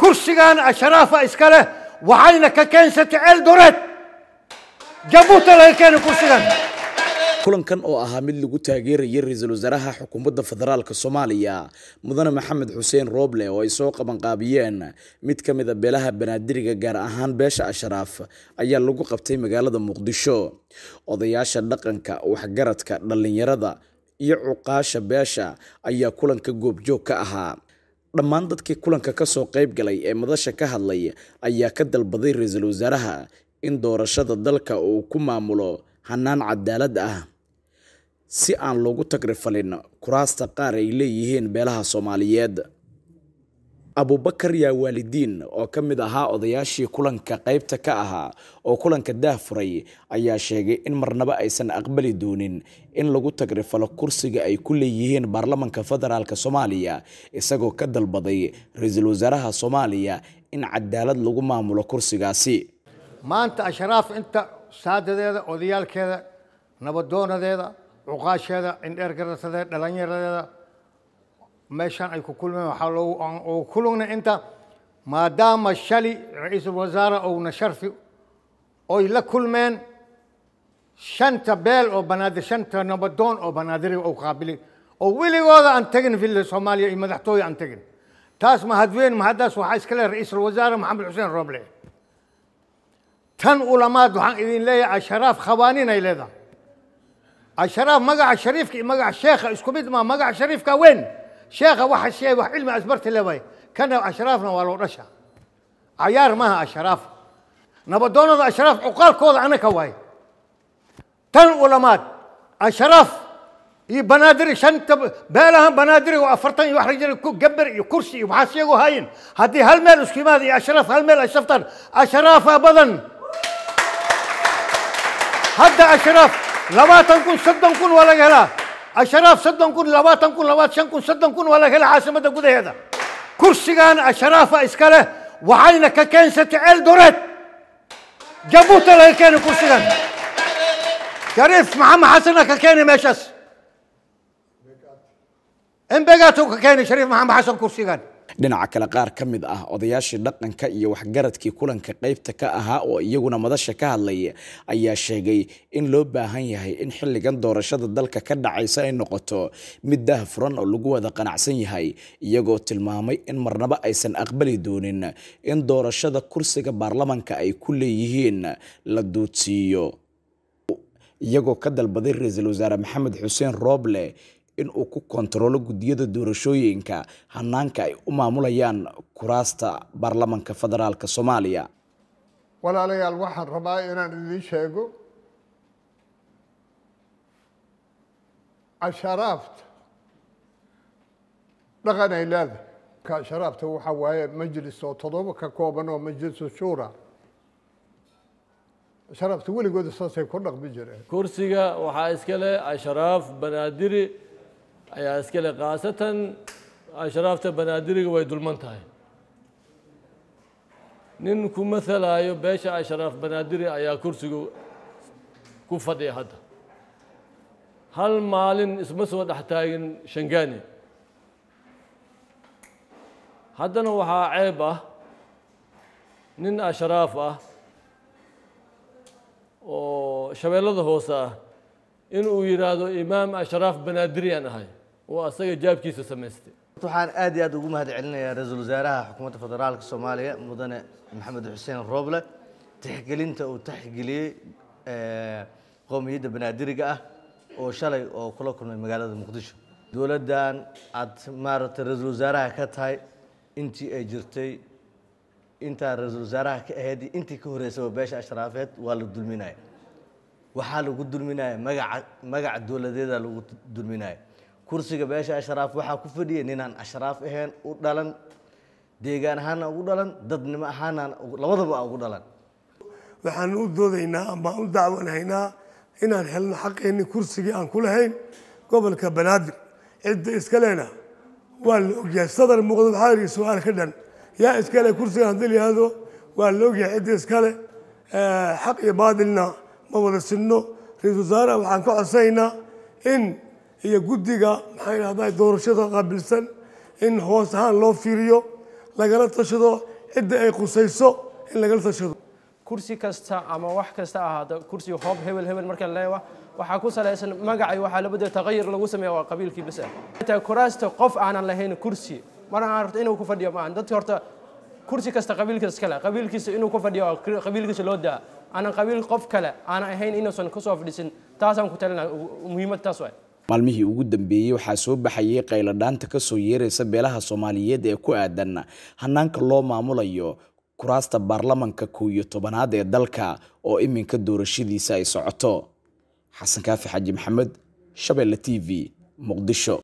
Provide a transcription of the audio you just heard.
kursigan asharaafa iska leh waxayna ka keensatay eldoret jabuuta laga keenay kursigan kulankan oo ahaa mid lagu taageerayay ra-iisul wasaaraha xukuumadda federaalk soomaaliya mudane maxamed xuseen rooble oo ay soo qabanqaabiyeen mid ka mid a beelaha banaadiriga gaar ahaan beesha ashraaf ayaa lagu qabtay magaalada muqdisho odayaasha dhaqanka waxgaradka dhallinyarada iyo cuqaasha beesha ayaa kulanka goobjoog ka ahaa dhammaan dadkii kulanka kasoo qayb galay ee madasha ka hadlay ayaa ka dalbaday ra-iisul wasaaraha in doorashada dalka uu ku maamulo hanaan cadaalad ah si aan loogu tagrifalin kuraasta qaar ay leeyihiin beelaha soomaaliyeed abubakar yaa waalidiin oo ka mid ahaa odayaashii kulanka qaybta ka ahaa oo kulanka daahfuray ayaa sheegay in marnaba aysan aqbali doonin in lagu tagrifalo kursiga ay ku leeyihiin baarlamanka federaalk soomaaliya isagoo ka dalbaday ra-iisul wasaaraha soomaaliya in cadaalad lagu maamulo kursigaasi maanta ashraaf inta saadadeeda odayaalkeeda nabadoonadeeda cuqaasheeda indheergaratadeeda dhalinyaradeeda meeshaan ay ku kulmeen waxaa loogu kulugna inta maadaama shali ra-iisul wasaare ouna sharfi oy la kulmeen shanta beel oo banaadir shanta nabadoon oo banaadiriga ou qaabiliy oo weligooda aan tegin villa soomaaliya iyo madaxtooye aan tegin taas mahadweyn mahaddaas waxaa iska leehay ra-iisul wasaare maxamed xuseen rooble tan ulamaad waxaan idin leeyahay asharaaf khabaanin ay leedahay asharaaf magaca shariifka iyo magaca sheekha isku mid maa magaca shariifka weyn sheekha waxa sheegay wax cilmi asbarti leewaay kana ashraafna waa loo dhasha cayaar maaha asharaaf nabadoonada ashraaf cuqaalkooda anaka waay tan ulamaad asharaaf iyo banaadiri shanta beelahan banaadiriga oo afartan iyo wax rajal gabar iyo kursi iyo waxaa sheego hayin haddii hal meel isku yimaada iyo ashraaf hal meel ay shaftaan ashraafa badan hadda ashraaf labaatan kun soddon kun waa laga helaa ashraaf soddon kun labaatan kun labaatan shan kun soddon kun waa laga helaa caasimadda gudaheeda kursigan ashraafa iska leh waxayna ka keensatay eldoret jabuuta laga keenay kursigan shariif maxamed xasana ka keenay meeshaas embegaatu ka keenay shariif maxamed xasan kursigan dhinaca kale qaar ka mid ah odayaashii dhaqanka iyo waxgaradkii kulanka qaybta ka ahaa oo iyaguna madasha ka hadlay ayaa sheegay in loo baahan yahay in xilligan doorashada dalka ka dhacaysa ay noqoto mid daah furan oo lagu wada qanacsan yahay iyagoo tilmaamay in marnaba aysan aqbali doonin in doorashada kursiga baarlamanka ay ku leeyihiin la duudsiiyo iyagoo ka dalbaday ra-iisul wasaare maxamed xuseen rooble in uu ku kontaroolo guddiyada doorashooyinka hanaanka ay u maamulayaan kuraasta baarlamanka federaalk soomaaliya walaalayaal waxaan rabaa inaan idiin sheego casharaafta dhaqan ay leedahay casharaafta waxaa waaye majlis oo toddoba ka kooban oo majlisu shuura casharaafta weligooda saasay ku dhaqmi jireen kursiga waxaa iska leh ashraaf banaadiri ayaa iska leh khaasatan ashraafta banaadiriga way dulman tahay nin ku mahalaayo beesha ashraaf banaadiri ayaa kursiga ku fadhiya hadda hal maalin isma soo dhex taagin shangaani haddana waxaa ceeb ah nin ashraaf ah oo shabeellada hoose ah in uu yidhaahdo imaam ashraaf banaadiriyaan ahay oo asaga jaabkiisa samaystay waxaan aad iyo aad ugu mahad celinayaa ra-iisul wasaaraha xukuumadda federaalka soomaaliya mudane maxamed xuseen rooble tixgelinta uu tixgeliyey qowmiyadda banaadiriga ah oo shalay oo kula kulmay magaalada muqdisho dowladdan aad maaragtay ra-iisul wasaaraha ka tahay intii ay jirtay intaa ra-iisul wasaaraha ka ahayd intii ka horreysaba beesha ashraafeed waa la dulminaya waxaa lagu dulminaya magaca magaca dowladeeda lagu dulminaya kursiga beesha ashraaf waxaa ku fadhiya ninaan ashraaf ahayn u dhalan deegaan ahaana ugu dhalan dadnimo ahaana labadaba ugu dhalan waxaan u doodaynaa ama u dacwanaynaa inaan helno xaqeenni kursigii aan ku lahayn gobolka banaadir cidda iskalena waa la ogyahay sadar muuqdo waxaa yidhi su-aal ka dhan yaa iskale kursigan haddii la yihahdo waa la ogyahay cidda iskale xaq iyo baadilna ma wada sinno ra-iisul wasaaraha waxaan ka codsanaynaa in iyo guddiga maxaa yidhahdaa doorashada qaabilsan in hoos ahaan loo fiiriyo lagala tashado cidda ay qusayso in lagala tashado kursi kasta ama wax kasta ahaado kursiga hoob hebel hebel markaan leeyahay waxaa ku salaysan magacay waxaa labada taqayir lagu sameeya waa qabiilkii bas ah inta kuraasta qof aanan lahayn kursi mar aan rabto inuu ku fadhiyo maahan dadka horta kursi kasta qabiilkiisa iskale qabiilkiisa inuu ku fadhiyo waa qabiilkiisa loo daa aanan qabiil qof kale aanan ahayn inuusan kasoo fadhiisin taasaan ku talina muhiimad taas waay maalmihii ugu dambeeyey waxaa soo baxayay qayladhaanta ka soo yeeraysa beelaha soomaaliyeed ee ku aadan hanaanka loo maamulayo kuraasta baarlamanka kow iyo tobanaad ee dalka oo iminka doorashadiisa ay socoto xasan kaafi xaaji maxamed shabeelle t v muqdisho